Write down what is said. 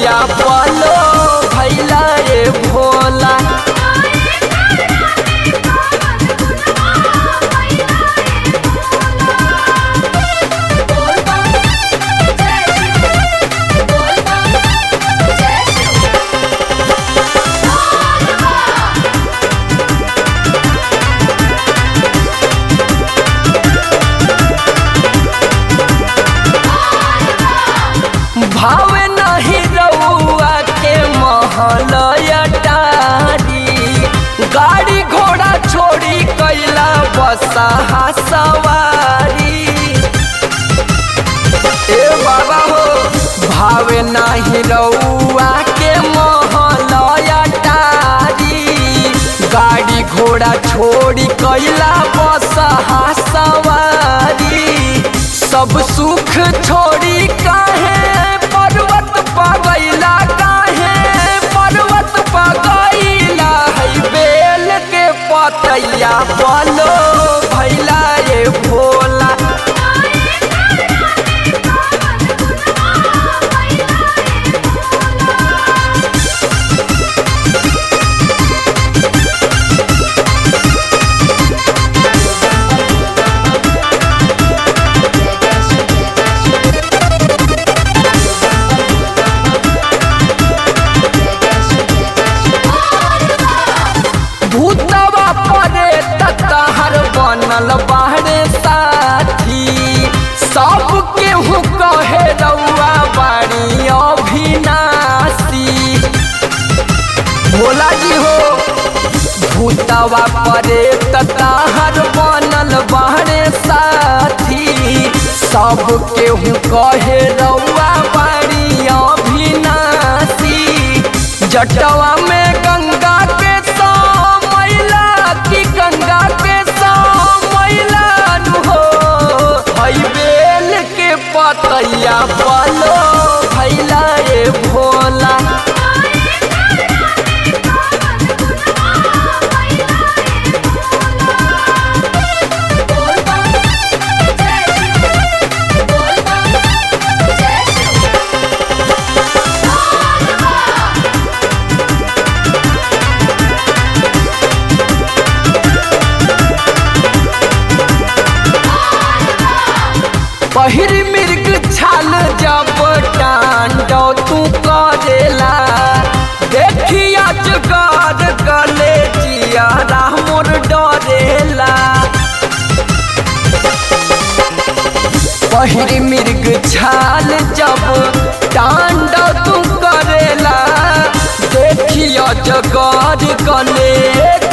पतैया पलो भैला रे भोला भावे नहीं रउआ के महल अटारी गाड़ी घोड़ा छोड़ी कैला बसा सवारी ए बाबा हो भावे नाही रउआ के महल अटारी गाड़ी घोड़ा छोड़ी कैला बसा सवारी सब सुख छोड़ी काहे पर्वत पगैला काहे पर्वत पगैला है बेल के पतैया बोलो भैला रे भोला भूतवा परे तहर बनल बाहरे साथी सब केहू कहे रउआ बाड़ी अभिनाशी भोला जी हो भूतवा परे तहर बनल बाहरे साथी सब केहू कहे रउआ बाड़ी अभिनाशी जटवा में गंगा के सौ मैला की गंगा के सौ मैला नु हो हई बेल के पतैया पलो भैला रे भोला पहिर मृग छाल जब टांडो तू करेला देखिया जगार गले जिया मोर डरेला पहिर मृग छाल जब टांडो तू करेला देखिया जगार गले